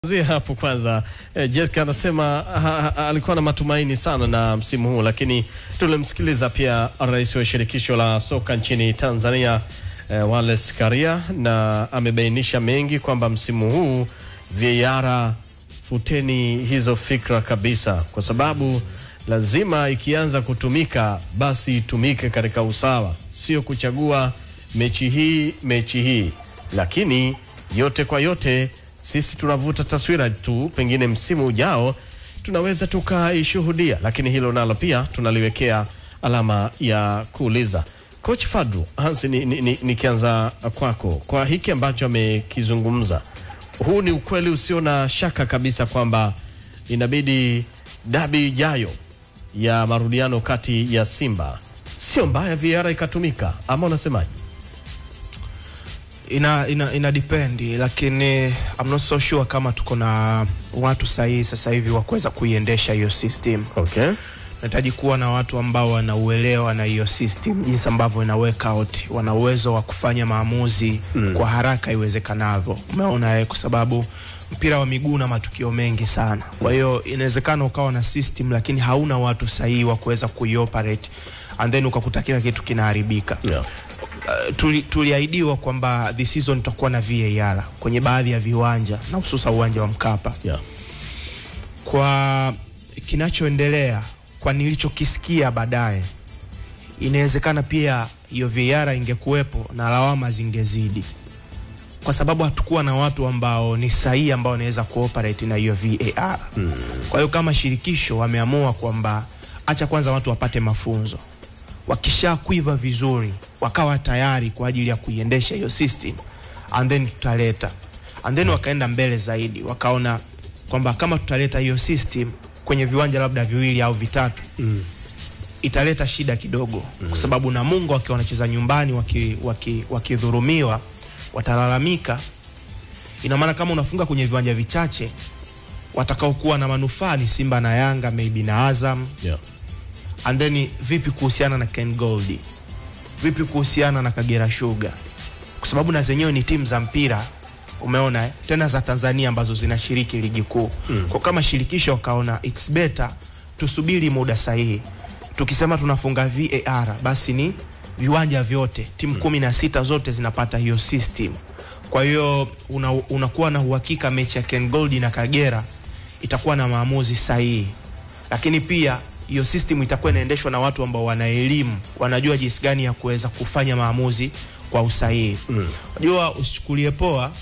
Zia hapo kwanza eh, Jessica anasema ha, ha, alikuwa na matumaini sana na msimu huu, lakini tulimsikiliza pia rais wa shirikisho la soka nchini Tanzania eh, Wallace Karia na amebainisha mengi kwamba msimu huu VAR, futeni hizo fikra kabisa, kwa sababu lazima ikianza kutumika basi itumike katika usawa, sio kuchagua mechi hii mechi hii, lakini yote kwa yote sisi tunavuta taswira tu, pengine msimu ujao tunaweza tukaishuhudia, lakini hilo nalo pia tunaliwekea alama ya kuuliza. Coach Fadru Hansi, nikianza ni, ni kwako kwa hiki ambacho amekizungumza, huu ni ukweli usio na shaka kabisa kwamba inabidi dabi ijayo ya marudiano kati ya Simba sio mbaya VAR ikatumika, ama unasemaje? ina, ina, ina depend lakini I'm not so sure kama tuko na watu sahihi sasa hivi wa kuweza kuiendesha hiyo system. Okay. Nahitaji kuwa na watu ambao wanauelewa na hiyo system, jinsi ambavyo ina work out, wana uwezo wa kufanya maamuzi mm. kwa haraka iwezekanavyo. Umeona eh, kwa sababu mpira wa miguu na matukio mengi sana. Kwa hiyo inawezekana ukawa na system lakini hauna watu sahihi wa kuweza kuioperate and then ukakuta kila kitu kinaharibika. Yeah. Uh, tuli, tuliahidiwa kwamba this season tutakuwa na VAR kwenye baadhi ya viwanja na hususa uwanja wa Mkapa. Yeah. Kwa kinachoendelea, kwa nilichokisikia baadaye, inawezekana pia hiyo VAR ingekuwepo na lawama zingezidi, kwa sababu hatukuwa na watu ambao ni sahihi ambao wanaweza kuoperate na hiyo VAR. Mm. Kwa hiyo kama shirikisho wameamua kwamba acha kwanza watu wapate mafunzo wakisha kuiva vizuri wakawa tayari kwa ajili ya kuiendesha hiyo system and then tutaleta and then wakaenda mbele zaidi wakaona kwamba kama tutaleta hiyo system kwenye viwanja labda viwili au vitatu mm. italeta shida kidogo mm. kwa sababu Namungo wakiwa wanacheza nyumbani wakidhurumiwa waki, waki watalalamika. Ina maana kama unafunga kwenye viwanja vichache watakaokuwa na manufaa ni Simba na Yanga maybe na Azam Yeah. and then vipi kuhusiana na Ken Gold, vipi kuhusiana na Kagera Sugar, kwa sababu na zenyewe ni timu za mpira umeona eh? tena za Tanzania ambazo zinashiriki ligi kuu mm. kwa kama shirikisho wakaona it's better tusubiri muda sahihi, tukisema tunafunga VAR basi ni viwanja vyote timu kumi na sita zote zinapata hiyo system. Kwa hiyo una, unakuwa na uhakika mechi ya Ken Gold na Kagera itakuwa na maamuzi sahihi, lakini pia hiyo system itakuwa inaendeshwa na watu ambao wana elimu, wanajua jinsi gani ya kuweza kufanya maamuzi kwa usahihi. Unajua, mm. usichukulie poa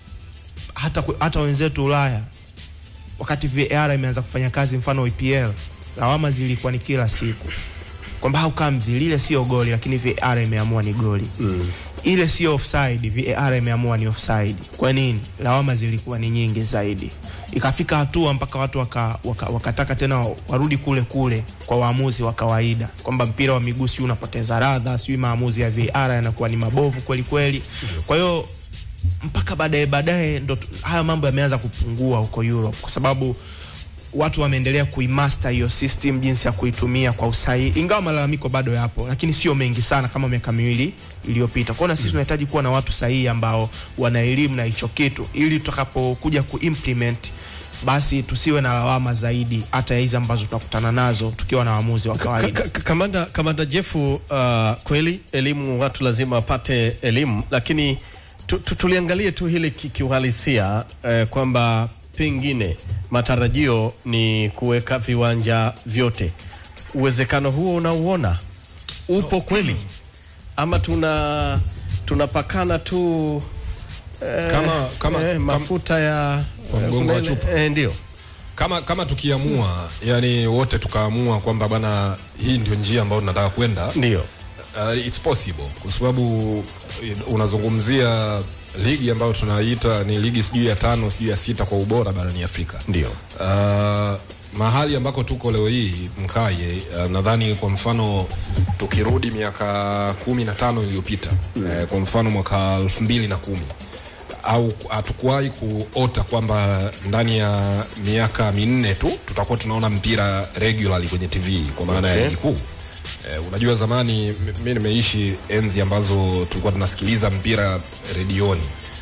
hata, hata wenzetu Ulaya wakati VAR imeanza kufanya kazi, mfano EPL, lawama zilikuwa ni kila siku kwamba how comes lile sio goli, lakini VAR imeamua ni goli mm. ile sio offside, VAR imeamua ni offside. Kwa nini? Lawama zilikuwa ni nyingi zaidi, ikafika hatua mpaka watu waka, waka, wakataka tena warudi kule kule kwa waamuzi wa kawaida, kwamba mpira wa miguu si unapoteza radha, si maamuzi ya VAR yanakuwa ni mabovu kweli kweli. Kwa hiyo mpaka baadaye baadaye ndo haya mambo yameanza kupungua huko Europe kwa sababu watu wameendelea kuimaster hiyo system jinsi ya kuitumia kwa usahihi, ingawa malalamiko bado yapo, lakini sio mengi sana kama miaka miwili iliyopita. Kwa hiyo na sisi tunahitaji kuwa na watu sahihi ambao wana elimu na hicho kitu, ili tutakapokuja kuimplement basi tusiwe na lawama zaidi hata hizi ambazo tunakutana nazo tukiwa na waamuzi wa kawaida. Kamanda, kamanda Jefu, uh, kweli elimu, watu lazima wapate elimu, lakini tu, tu, tuliangalie tu hili kiuhalisia eh, kwamba pengine matarajio ni kuweka viwanja vyote. Uwezekano huo unauona upo kweli, ama tuna tunapakana tu eh, Kama- kama- eh, kama- mafuta ya Kwa mgongo wa eh, chupa. eh, ndio kama kama tukiamua yani wote tukaamua kwamba bana hii ndio njia ambayo tunataka kwenda ndio uh, it's possible kwa sababu unazungumzia ligi ambayo tunaita ni ligi sijui ya tano sijui ya sita kwa ubora barani Afrika ndio uh, mahali ambako tuko leo hii mkaye uh, nadhani kwa mfano tukirudi miaka kumi na tano iliyopita mm. uh, kwa mfano mwaka elfu mbili na kumi au hatukuwahi kuota kwamba ndani ya miaka minne tu tutakuwa tunaona mpira regularly kwenye TV kwa maana Okay. ya ligi kuu. Eh, unajua zamani mi nimeishi enzi ambazo tulikuwa tunasikiliza mpira redioni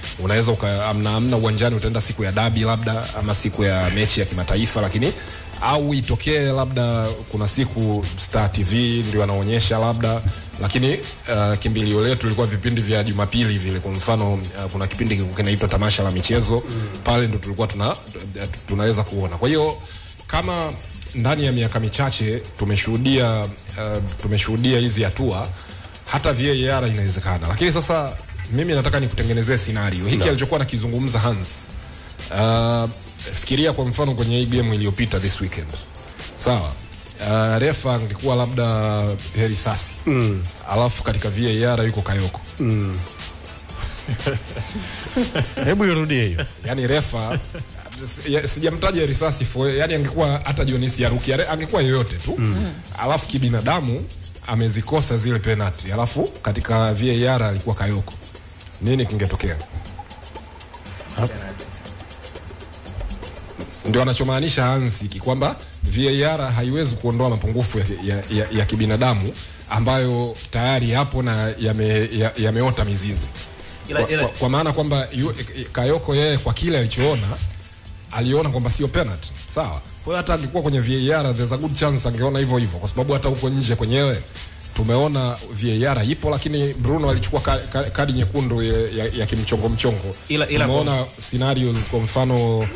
unaweza uka- amna, amna uwanjani utaenda siku ya dabi labda ama siku ya mechi ya kimataifa lakini au itokee labda kuna siku Star TV ndio anaonyesha labda lakini uh, kimbilio letu ilikuwa vipindi vya Jumapili vile kwa mfano uh, kuna kipindi kilikuwa kinaitwa tamasha la michezo pale ndo tulikuwa tuna, tunaweza kuona kwa hiyo kama ndani ya miaka michache tumeshuhudia uh, tumeshuhudia hizi hatua hata VAR inawezekana lakini sasa mimi nataka nikutengenezee scenario hiki alichokuwa nakizungumza Hans uh, fikiria kwa mfano kwenye hii game iliyopita this weekend sawa uh, refa angekuwa labda heri sasi mm. alafu katika VAR yuko Kayoko Hebu irudie hiyo. yani refa si- sijamtaja risasi for yani angekuwa hata Jonisi Yaruki are- angekuwa yoyote tu mm. alafu kibinadamu amezikosa zile penalty alafu katika VAR alikuwa Kayoko nini kingetokea ndio anachomaanisha Hansiki kwamba VAR haiwezi kuondoa mapungufu ya, ya, ya, ya kibinadamu ambayo tayari yapo na yameota ya, yameota mizizi Ila- kwa, ila- kwa, kwa maana kwamba yu- Kayoko yeye kwa kile alichoona aliona kwamba sio penalty sawa. Kwa hiyo hata angekuwa kwenye VAR there's a good chance angeona hivyo hivyo, kwa sababu hata huko nje kwenyewe tumeona VAR ipo, lakini Bruno alichukua ka, ka, kadi nyekundu ya, ya, ya kimchongo mchongo. Ila- ila tumeona scenarios kwa mfano uh,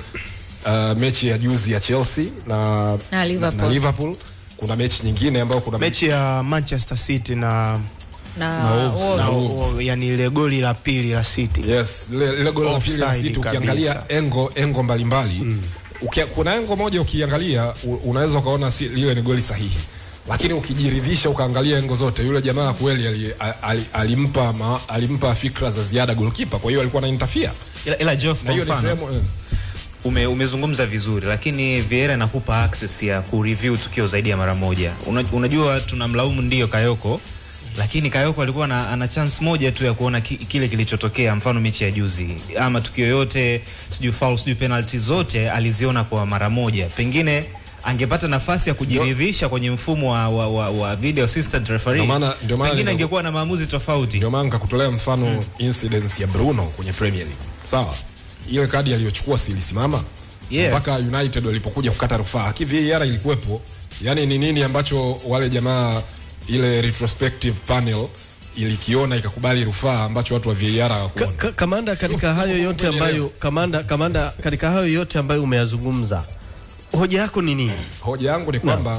mechi ya juzi ya Chelsea na, Na Liverpool. na Liverpool. Kuna mechi nyingine ambayo kuna mechi ya Manchester City na, na Wolves, Wolves. na Wolves. o- yani ile goli la pili la City Yes, lile lile goli la pili la Offside City kabisa. ukiangalia engo engo mbalimbali mm. Ukia, kuna engo moja ukiangalia u- unaweza ukaona si, liwe ni goli sahihi, lakini ukijiridhisha ukaangalia engo zote, yule jamaa kweli ali, ali, alimpa ma, alimpa fikra za ziada goalkeeper, kwa hiyo alikuwa na interfere ila, ila Geoff na kwa hiyo ni mfano sehemu eh, ume, umezungumza vizuri lakini Vieira inakupa access ya kureview tukio zaidi ya mara moja. Una, unajua tunamlaumu ndio Kayoko lakini Kayoko alikuwa na, ana chance moja tu ya kuona ki, kile kilichotokea, mfano mechi ya juzi ama tukio yote, sijui foul, sijui penalty, zote aliziona kwa mara moja. Pengine angepata nafasi ya kujiridhisha kwenye mfumo wa, wa, wa, wa video assistant referee, Ndio maana- ndio maana pengine nina- angekuwa na maamuzi tofauti. ndio maana nikakutolea mfano mm. incidence ya Bruno kwenye Premier League, sawa. Ile kadi aliyochukua si ilisimama Yeah. mpaka United walipokuja kukata rufaa, ki VAR ilikuwepo. Yani ni nini ambacho wale jamaa ile retrospective panel ilikiona ikakubali rufaa ambacho watu wa VAR Ka, hawakuona. ka, kamanda katika hayo yote ambayo kamanda kamanda katika hayo yote ambayo umeyazungumza hoja yako ni nini? Hoja yangu ni kwamba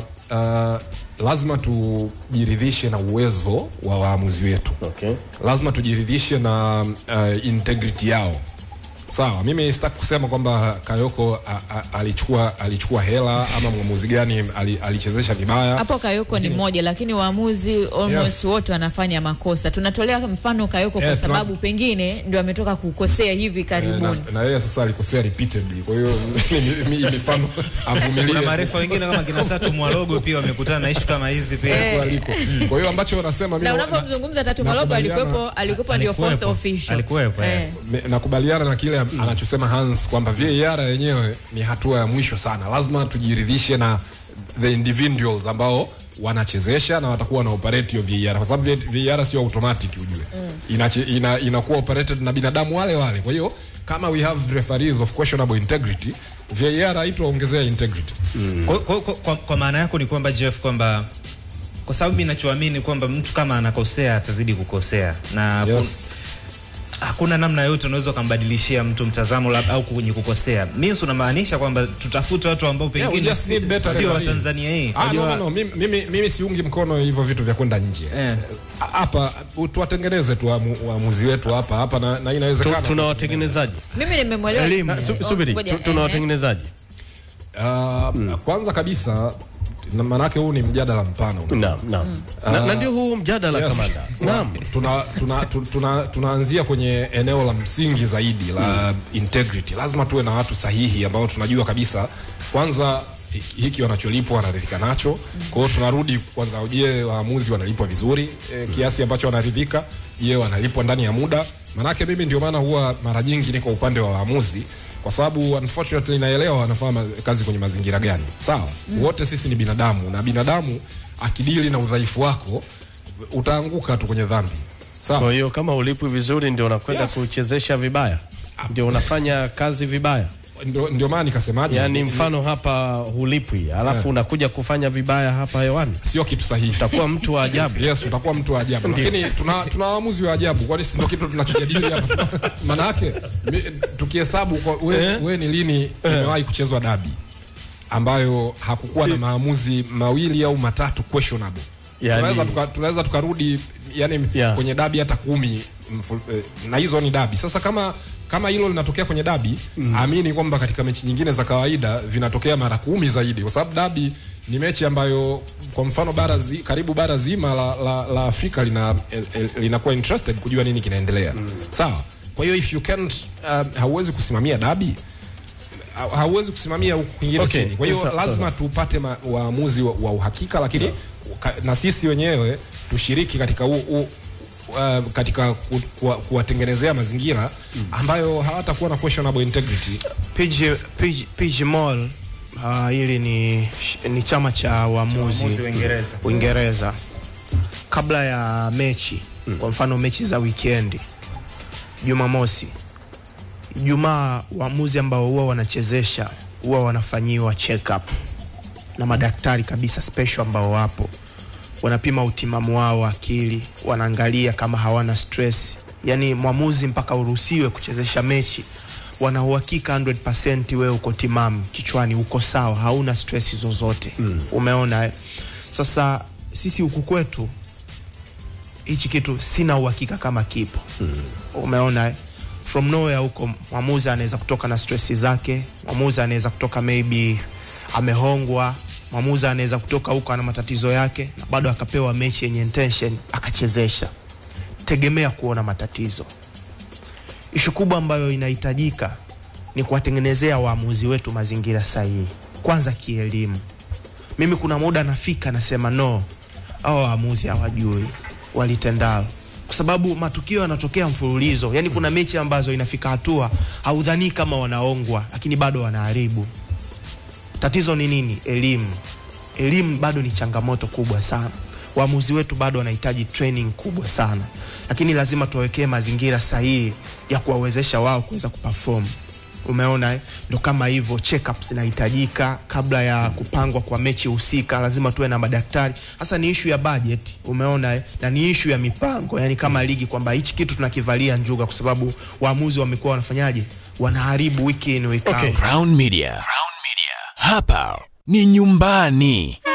uh, lazima tujiridhishe na uwezo wa waamuzi wetu Okay. lazima tujiridhishe na uh, integrity yao sawa mimi sitaki kusema kwamba kayoko a, a, alichukua alichukua hela ama mwamuzi gani ali, alichezesha vibaya hapo Kayoko ni mmoja, lakini waamuzi almost Yes. wote wanafanya makosa. Tunatolea mfano Kayoko kwa Eh, tuna- sababu pengine ndio ametoka kukosea hivi Eh, karibuni. na, na yeye sasa alikosea repeatedly kwa hiyo mi- mi- mifano Kuna avumilie marefa wengine kama kina Tatu Mwalogo pia wamekutana na ishu kama hizi pia. Eh. aliko kwa hiyo ambacho wanasema Na mimi unapomzungumza Tatu Malogo nakubaliana- alikuwepo, alikuwepo ndio fourth Alikuwepo. official. Alikuwepo, Eh. yes. Me- nakubaliana na kile anachosema Hans kwamba VAR yenyewe ni hatua ya mwisho sana. Lazima tujiridhishe na the individuals ambao wanachezesha na watakuwa na operate hiyo VAR, kwa sababu VAR sio automatic ujue, Inache, ina, inakuwa operated na binadamu wale wale. Kwa hiyo kama we have referees of questionable integrity, VAR haitaongezea integrity. Kwa, kwa, kwa, kwa, kwa maana yako ni kwamba Jeff, kwamba kwa sababu mimi nachoamini kwamba mtu kama anakosea atazidi kukosea na Yes. kun, hakuna namna yote unaweza ukambadilishia mtu mtazamo labda au kwenye kukosea. Mimi unamaanisha kwamba tutafute watu ambao Yeah, we pengine just need better sio wa referees. Tanzania hii. Ah, no, Unajua- no, no. Mimi, mimi, mimi siungi mkono hivyo vitu vya kwenda nje Eh. hapa tuwatengeneze tu waamu- waamuzi wetu hapa hapa na, na Tu, inawezekana tuna watengenezaji Mimi nimemwelewa. Elimu. Na, su, Oh, subiri ngoja, tu, tuna eh, watengenezaji Uh, Kwanza kabisa na maanake huu ni mjadala mpana naam naam na, na ndio huu mjadala Yes. kamanda naam tuna, tuna, tu- tuna, tunaanzia kwenye eneo la msingi zaidi la integrity. Lazima tuwe na watu sahihi ambao tunajua kabisa kwanza hi- hiki wanacholipwa wanaridhika nacho. Kwa hiyo tunarudi kwanza, je, waamuzi wanalipwa vizuri e, kiasi ambacho wanaridhika? Je, wanalipwa ndani ya muda? Manake mimi ndio maana huwa mara nyingi niko upande wa waamuzi kwa sababu unfortunately naelewa wanafanya ma- kazi kwenye mazingira gani. Sawa, wote sisi ni binadamu na binadamu akidili na udhaifu wako utaanguka tu kwenye dhambi Kwa sawa hiyo kama ulipwi vizuri ndio unakwenda Yes. kuchezesha vibaya, ndio unafanya kazi vibaya. ndio, ndio maana nikasemaje Yaani ni- mfano hapa hulipwi, alafu unakuja kufanya vibaya hapa hewani, sio kitu sahihi utakuwa mtu wa ajabu. yes utakuwa mtu wa ajabu lakini tuna, tuna waamuzi wa ajabu kwani si ndio kitu tunachojadili hapa maana yake mi- tukihesabu kwa- we, Eh. we ni lini imewahi kuchezwa dabi ambayo hakukuwa na maamuzi mawili au matatu questionable Yani- tunaweza tuka, tunaweza tukarudi yani Yeah. kwenye dabi hata kumi mfu- eh, na hizo ni dabi sasa kama kama hilo linatokea kwenye dabi mm. amini kwamba katika mechi nyingine za kawaida vinatokea mara kumi zaidi kwa sababu dabi ni mechi ambayo kwa mfano bara zi, karibu bara zima la, la, la Afrika lina el, el, linakuwa interested kujua nini kinaendelea mm. sawa kwa hiyo if you can't uh, hauwezi kusimamia dabi ha- hauwezi kusimamia huku kwingine Okay, chini. Kwa hiyo sa- lazima tupate ma- waamuzi wa, wa uhakika, lakini ka, na sisi wenyewe tushiriki katika u, u, uh, katika ku- kuwa- kuwatengenezea mazingira ambayo hawatakuwa na questionable integrity. PG, PG, PG Mall uh, hili ni, ni chama cha waamuzi Waamuzi Uingereza. Uingereza kabla ya mechi kwa mfano mechi za wikendi Jumamosi Ijumaa waamuzi ambao huwa wanachezesha huwa wanafanyiwa check up na madaktari kabisa special ambao wapo wanapima utimamu wao wa akili wanaangalia kama hawana stress yani mwamuzi mpaka uruhusiwe kuchezesha mechi wana uhakika 100% wewe uko timamu kichwani uko sawa hauna stress zozote mm. umeona eh? sasa sisi huku kwetu hichi kitu sina uhakika kama kipo mm. umeona eh? from nowhere huko mwamuzi anaweza kutoka na stress zake mwamuzi anaweza kutoka maybe amehongwa mwamuzi anaweza kutoka huko ana matatizo yake na bado akapewa mechi yenye intention akachezesha tegemea kuona matatizo ishu kubwa ambayo inahitajika ni kuwatengenezea waamuzi wetu mazingira sahihi kwanza kielimu mimi kuna muda nafika nasema no au waamuzi hawajui walitendalo kwa sababu matukio yanatokea mfululizo yani kuna mechi ambazo inafika hatua haudhanii kama wanaongwa lakini bado wanaharibu tatizo ni nini elimu elimu bado ni changamoto kubwa sana waamuzi wetu bado wanahitaji training kubwa sana lakini lazima tuwawekee mazingira sahihi ya kuwawezesha wao kuweza kuperform umeona eh? ndo kama hivyo checkups zinahitajika kabla ya kupangwa kwa mechi husika lazima tuwe na madaktari hasa ni ishu ya budget umeona eh? na ni ishu ya mipango yani kama ligi kwamba hichi kitu tunakivalia njuga kwa sababu waamuzi wamekuwa wanafanyaje wanaharibu wiki in week Okay. out Crown Media. Crown Media. Hapa ni nyumbani.